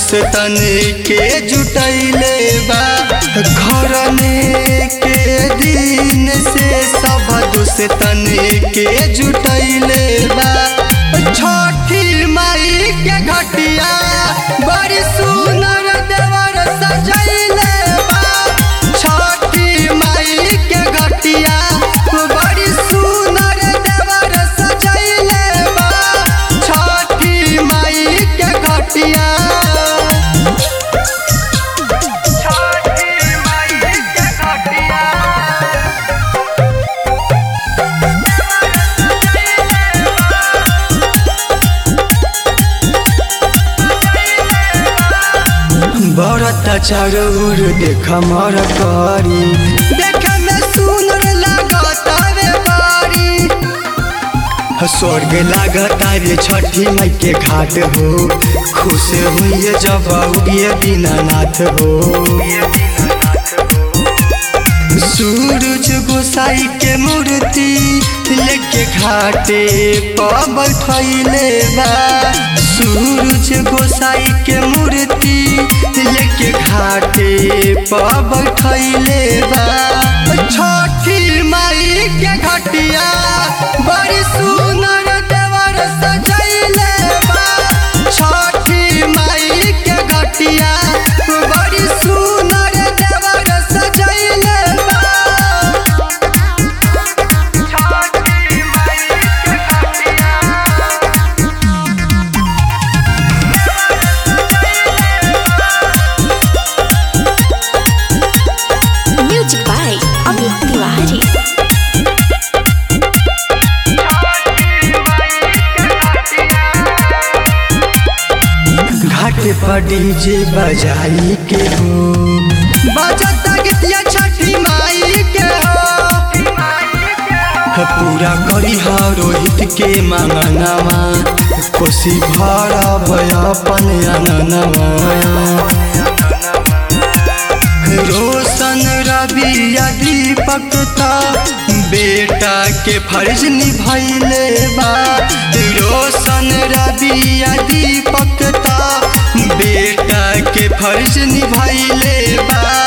दोस्तन के जुटैले बा घरने के दिन से सब दोस्तन के जुटैले बा छठी माई के घटिया बड़ी सुनर देवर सजैले बा छठी माई के घटिया बड़ी सुनर देवर सजैले बा छठी माई के घटिया छठी माई के घटिया बरत चारोर देख मर करी देख में सुनर लागत रे बारी स्वर्ग लागत रे छठी माई के घाट हो खुश हुई जब उगिए दीनानाथ हो सूरज गोसाई के मूर्ति लेके घाटे पर बैठैले बा सूरज गोसाई के मूर्ति लेके घाटे पर बैठैले बा छठी माई के घटिया बड़ी सुनर देवर सजैले बा छठी माई के घटिया बड़ी सुनर देवर सजैले बा छठी माई के घटिया Music by Amit Tiwari. घाट पर डीजे बजाई के हो बजता गीतिया छठी माई के हो पूरा करी हा रोहित के मांगनवा कोसी भर भय अपन अननवा रोशन रवि या दीपक ता बेटा के फर्ज निभैले बा रोशन रवि या दीपक ता बेटा के फर्ज निभैले बा